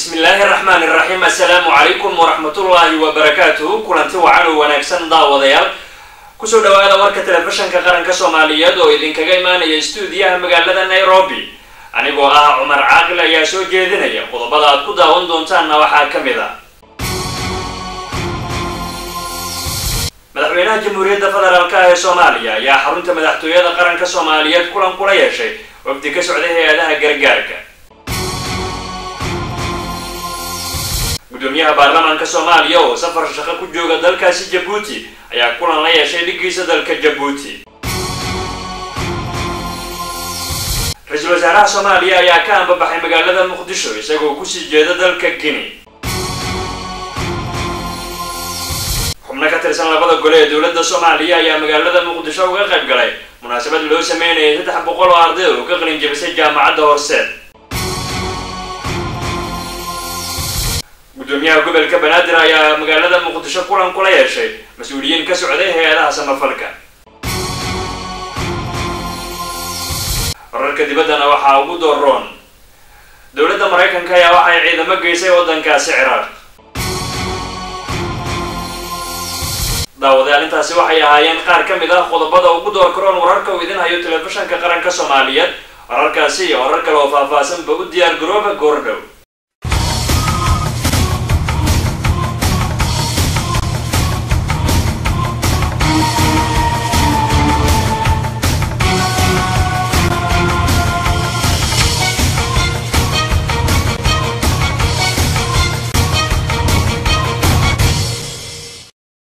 bismillaahi araxmaan iraxiim assalaamu calaykum waraxmatullaahi wabarakaatuhu kulanti wacan oo wanaagsan daawadayaal kusoo dhawaada warka telefishanka qaranka soomaaliyeed oo idinkaga imaanaya stuudiyaha magaalada nairobi anigoo ah cumar caaqil ayaa soo jeedinaya qodobada aad ku daawan doontaanna waxaa ka mid a madaxweynaha jamhuuriyadda federaalk ee soomaaliya ayaa xarunta madaxtooyada qaranka soomaaliyeed kulan kula yeeshay wafdi ka socday hay-adaha gargaarka gudoomiyaha baarlamaanka soomaaliya oo safar shaqo ku jooga dalkaasi jabuuti ayaa kulan la yeeshay dhigiisa dalka jabuuti ra-iisul wasaaraha soomaaliya ayaa ka ambabaxay magaalada muqdisho isagoo kusii jeeda dalka guinea xubno ka tirsan labada gole ee dowladda soomaaliya ayaa magaalada muqdisho uga qayb galay munaasabad loo sameynayay saddex boqol oo arday oo ka qalin jabisay jaamacadda horseed gudoomiyaha gobolka banaadir ayaa magaalada muqdisho kulan kula yeeshay mas-uuliyiin ka socday hay-adaha samafalka wararka dibaddana waxaa ugu dooroon dowladda maraykanka ayaa waxay ciidamo geysay waddankaasi ciraaq daawadayaal intaasi waxay ahaayeen qaar ka mid ah qodobada ugu door karoon wararka uu idin hayo telefishanka qaranka soomaaliyeed wararkaasi iyo warar kale oo faahfaahsanba u diyaar garooba goordhow